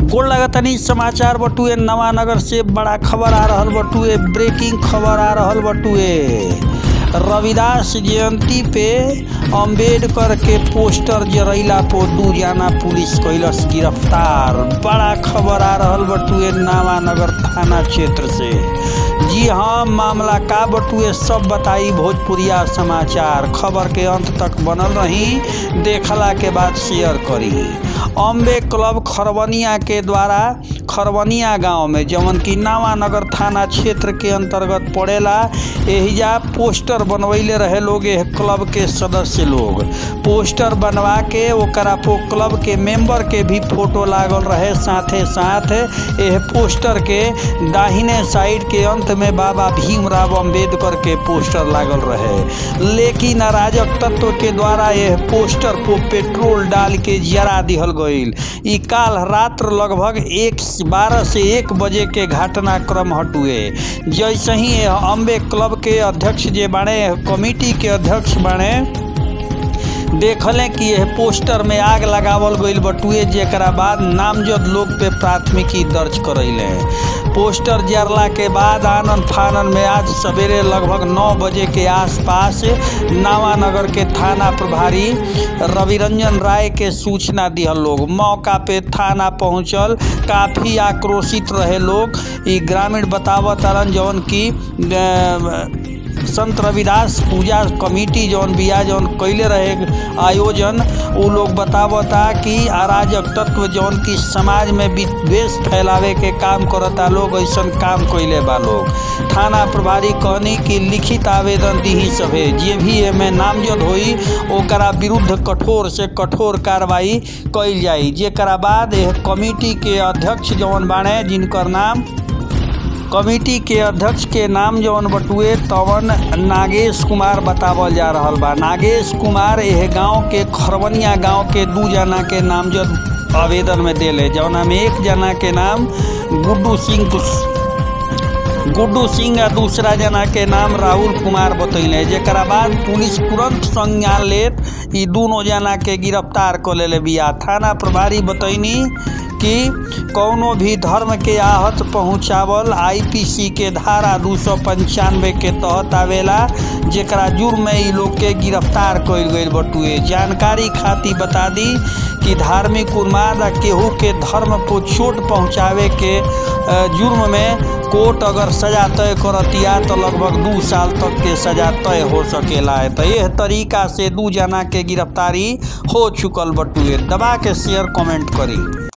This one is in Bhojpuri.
गोड़ लगतनी समाचार बटुए नवानगर से बड़ा खबर आ रहल बटुए ब्रेकिंग खबर आ रहल बटुए रविदास जयंती पे अंबेडकर के पोस्टर जरैला पो दू जाना पुलिस कैलस गिरफ्तार बड़ा खबर आ रहल बटुए नवानगर थाना क्षेत्र से जी हाँ मामला का बटुए सब बताई भोजपुरिया समाचार खबर के अंत तक बनल रही देखला के बाद शेयर करी अम्बे क्लब खरवनिया के द्वारा खरवनिया गांव में जवन की नावानगर थाना क्षेत्र के अंतर्गत पड़ेला एहिजा पोस्टर बनवैले रहे लोग एह क्लब के सदस्य लोग पोस्टर बनवा के ओकरा पो क्लब के मेंबर के भी फोटो लागल रहे साथे साथ एह पोस्टर के दाहिने साइड के अंत में बाबा भीमराव अंबेडकर के पोस्टर लागल रहे लेकिन अराजक तत्व के द्वारा यह पोस्टर को पेट्रोल डाल के जरा दिहल गईल ई काल रात्र लगभग एक बारह से एक बजे के घटनाक्रम हटुए जैसे ही यह अम्बे क्लब के अध्यक्ष जे बाणे कमिटी के अध्यक्ष बाणे देखले कि यह पोस्टर में आग लगावल गईल बटुए जेकरा बाद नामजद लोग पे प्राथमिकी दर्ज करैले पोस्टर जरला के बाद आनंद फानन में आज सवेरे लगभग नौ बजे के आसपास नावानगर के थाना प्रभारी रविरंजन राय के सूचना दिहल लोग मौका पे थाना पहुंचल काफ़ी आक्रोशित रहे लोग ई ग्रामीण बतावत अरन जौन की संत रविदास पूजा कमेटी जौन बिया जौन कैले रहे आयोजन उ लोग बतावता कि अराजक तत्व जौन की समाज में विद्वेष फैलावे के काम करता लोग ऐसन काम कैले बा लोग थाना प्रभारी कहनी कि लिखित आवेदन दीही सभे जे भी एमे नामजद होई ओकरा विरुद्ध कठोर से कठोर कार्रवाई कैल जाई जेकरा बाद यह कमेटी के अध्यक्ष जौन बाणे जिनकर नाम कमेटी के अध्यक्ष के नाम जौन बटुए तवन नागेश कुमार बतावल जा रहल बा नागेश कुमार यह गांव के खरवनिया गांव के दू जना के नामजद आवेदन में देले जौना में एक जना के नाम गुड्डू सिंह गुड्डू सिंह आ दूसरा जना के नाम राहुल कुमार बतैले जेकरा बाद पुलिस तुरंत संज्ञान लेत ई दोनों जना के गिरफ्तार कर लेले बिया थाना प्रभारी बतैनी कि कौनो भी धर्म के आहत पहुंचावल आईपीसी के धारा दू सौ पंचानवे के तहत आवेला जेकरा जुर्म में ई लोग के गिरफ्तार कइल गइल बटुए जानकारी खातिर बता दी कि धार्मिक उन्माद आ केहू के धर्म को चोट पहुंचावे के जुर्म में कोर्ट अगर सजा तय करतिया तो लगभग दू साल तक के सजा तय हो सकेला है तो यह तरीका से दू जना के गिरफ्तारी हो चुकल बटुए दबा के शेयर कमेंट करी